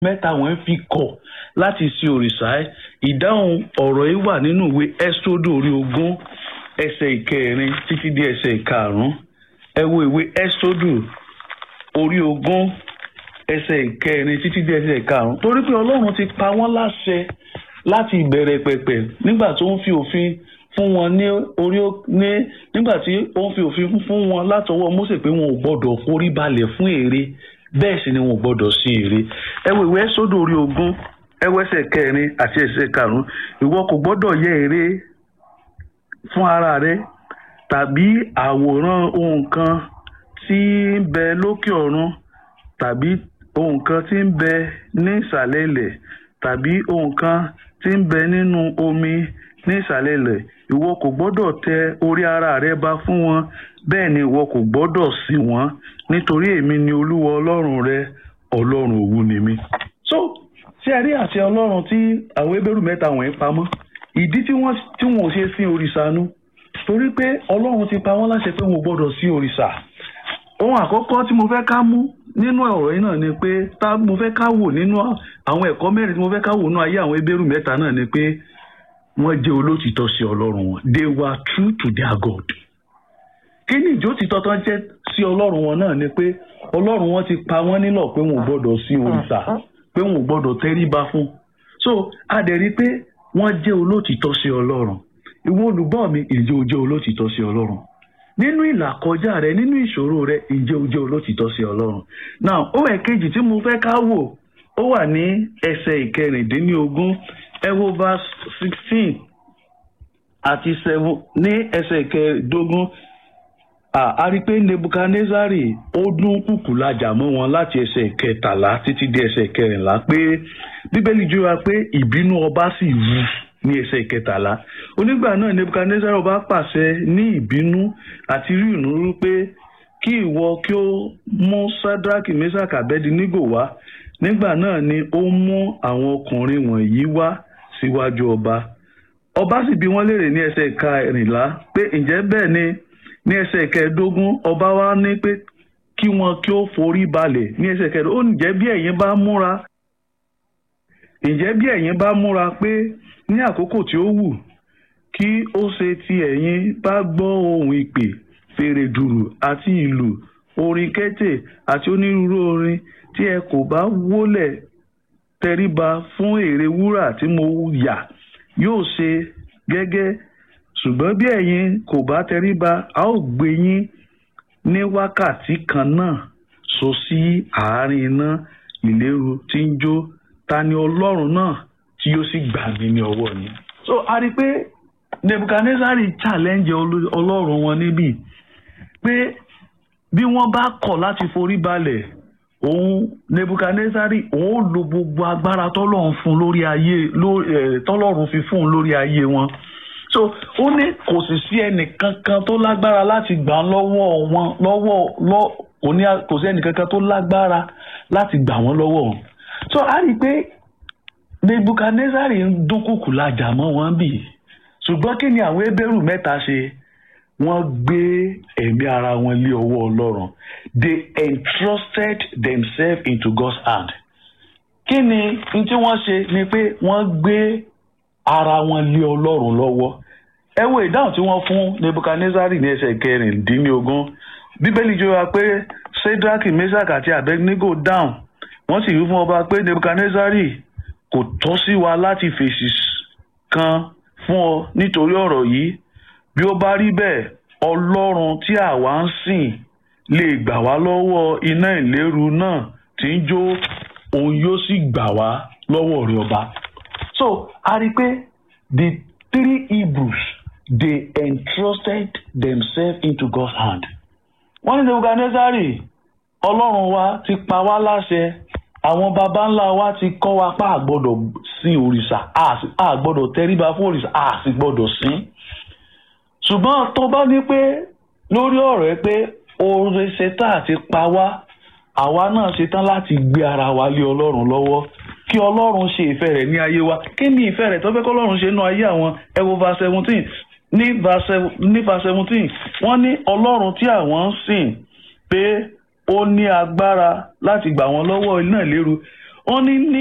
mẹ́ta wọ́n fi kọ̀ láti sin òrìṣà ẹ̀ ìdáhùn ọ̀rọ̀ yìí wà nínú ìwé ẹ́sódò orí ogún ẹsẹ̀ ìkẹrin títí dé ẹsẹ̀ ìkarùn-ún ẹ wo ìwé ẹ́sódò orí ogún ẹsẹ̀ ìkẹrin títí dé ẹsẹ̀ ìkarùn-ún torí pé ọlọ́run ti pa wọ́n láṣẹ láti ìbẹ̀rẹ̀ pẹ̀pẹ̀ nígbà tó ń fi òfin fún wọn ní orí ní nígbà tí ó ń fi òfin fún wọn látọwọ́ Mósè pé wọn ò gbọ́dọ̀ forí balẹ̀ fún ère bẹ́ẹ̀ sì ni wọn ò gbọ́dọ̀ sí ère ẹ wo ìwé ẹ́sódò orí ogún ẹ wo ẹsẹ̀ kẹrin àti ẹsẹ̀ karùn-ún ìwọ kò gbọ́dọ̀ yẹ ère fún ara rẹ tàbí àwòrán ohun kan tí ń bẹ lókè ọ̀run tàbí ohun kan tí ń bẹ ní ìsàlẹ̀ ilẹ̀ tàbí ohun kan tí ń bẹ nínú omi ní ìsàlẹ̀ ilẹ̀ ìwọ kò gbọ́dọ̀ tẹ orí ara rẹ ba fún wọn bẹ́ẹ̀ ni ìwọ kò gbọ́dọ̀ sìn wọ́n nítorí èmi ni olúwa ọlọ́run rẹ ọlọ́run òwú ni mi. so ṣé ẹ rí àṣẹ ọlọ́run tí àwọn ebérù mẹ́ta wọ̀nyí pamọ́ ìdí tí wọ́n tí wọn ò ṣe sin òrìṣà nu torí pé ọlọ́run ti pa wọ́n láṣẹ pé wọn ò gbọ́dọ̀ sin òrìṣà ohun àkọ́kọ́ tí mo fẹ́ ká mú nínú ọ̀rọ̀ yìí náà ni pé tá mo fẹ́ ká wò nínú àwọn ẹ̀kọ́ mẹ́rin tí mo fẹ́ ká wò nínú ayé àwọn ebérù mẹ́ta náà ni pé wọ́n jẹ́ olótìtọ́ sí ọlọ́run wọn they were true to their God kí ni ìjótìtọ́ tán jẹ́ sí ọlọ́run wọn náà ni pé ọlọ́run wọn ti pa wọ́n nílọ̀ pé wọn ò gbọ́dọ̀ sí òrìṣà pé wọn ò gbọ́dọ̀ tẹríba fún so a dẹ̀ rí pé wọ́n jẹ́ olótìtọ́ sí ọlọ́run ìwọ olùgbọ́ mi ìjẹ́ o jẹ́ olótìtọ́ sí ọlọ́run nínú ìlàkọjá rẹ nínú ìṣòro rẹ ìjẹ́ o jẹ́ olótìtọ́ sí ọlọ́run now ó ẹ̀kejì tí mo fẹ́ ká wò ó wà ní ẹsẹ̀ ìkẹrìndínlógún ẹ wo verse sixteen àti seven ní ẹsẹ̀ ìkẹẹ̀dógún a rí i pé nebukadnezari ó dún kùkù lajà mọ́ wọn láti ẹsẹ̀ kẹtàlá títí dé ẹsẹ̀ kẹrìnlá pé bíbélì jẹ́ wa pé ìbínú ọba sì wú ní ẹsẹ̀ kẹtàlá onígbà náà nebukadnezari ọba pàṣẹ ní ìbínú àti rí ìnúrú pé kí ìwọ kí ó mú sadraki mesaka abedinigo wá nígbà náà ni ó mú àwọn ọkùnrin wọ̀nyí wá síwájú ọba ọba sì bi wọ́n léèrè ní ẹsẹ̀ kẹrìnlá pé ǹjẹ́ bẹ́ẹ̀ ni ní ẹsẹ̀ kẹẹ̀ẹ́dógún ọba wa ní pé kí wọn kí ó forí balẹ̀ ní ẹsẹ̀ kẹẹ̀ẹ́dógún ó ǹjẹ́ bí ẹ̀yin bá múra ǹjẹ́ bí ẹ̀yin bá múra pé ní àkókò tí ó wù kí ó ṣe ti ẹ̀yin bá gbọ́ ohùn ìpè fèrè dùrù àti ìlù orin kẹ́tẹ̀ àti onírúurú orin tí ẹ kò bá wólẹ̀ tẹríba fún ère wúrà tí mo yà yóò ṣe gẹ́gẹ́ ṣùgbọ́n bí ẹ̀yin kò bá tẹríba a ó gbé yín ní wákàtí kan náà so sí àárín iná ìléru tí ń jó ta ni ọlọ́run náà tí yóò sì gbà mí ní ọwọ́ ni. so a rí i pé nebukadnezari challenge ọlọ́run wọn níbí pé bí wọ́n bá kọ̀ láti forí balẹ̀ òun nebukadnezari òun lo gbogbo agbára tọ́lọ́run fún lórí ayé tọ́lọ́run fi fún un lórí ayé wọn so ó ní kò sì sí ẹnìkankan tó lágbára láti gbà lọ́wọ́ wọn lọ́wọ́ lọ́ kò ní kò sí ẹnìkankan tó lágbára láti gbà wọ́n lọ́wọ́ wọn so a rí i pé nebukadnezari ń dúnkùkù lajà mọ́ wọn bì ṣùgbọ́n kí ni àwọn ebéèrú mẹ́ta ṣe wọ́n gbé ẹ̀mí ara wọn lé ọwọ́ ọlọ́run they entrusted themselves into God's hand kí ni n tí wọ́n ṣe ni pé wọ́n gbé ara wọn lé ọlọ́run lọ́wọ́ ẹ wo ìdáhùn tí wọ́n fún nebukadnezari ní ẹsẹ̀ kẹrìndínlógún bíbélì jẹ́ wa pé sedraki mesach àti abednego dáhùn wọ́n sì wí fún ọba pé nebukadnezari kò tọ́ sí wa láti fèsì kan fún ọ nítorí ọ̀rọ̀ yìí bí ó bá rí bẹ́ẹ̀ ọlọ́run tí àwa ń sìn lè gbà wá lọ́wọ́ iná ìléru náà tí ń jó òun yóò sì gbà wá lọ́wọ́ rẹ̀ ọba so a rí i pé the three hebrews they entrusted themselves into God's hand. wọ́n ní nebukadnezari ọlọ́run wa ti pa wá láṣẹ àwọn baba ńlá wa ti kọ́ wa pa àgbọ́dọ̀ sin òrìṣà àgbọ́dọ̀ tẹríba fún òrìṣà a sì gbọ́dọ̀ sìn. ṣùgbọ́n tó bá ní pé lórí ọ̀rọ̀ ẹ pé oore ṣetán àti pa wá àwa náà ṣetán láti gbé ara wa lé ọlọ́run lọ́wọ́ kí ọlọ́run ṣe ìfẹ́ rẹ̀ ní ayé wa kí ni ìfẹ́ rẹ̀ tó fẹ́ kọ́ ọlọ́run ṣe nínú ayé àwọn ẹ wo verse seventeen ní verse seventeen wọ́n ní ọlọ́run tí àwọn ń sìn pé ó ní agbára láti gbà wọ́n lọ́wọ́ iná ìléru wọ́n ní ní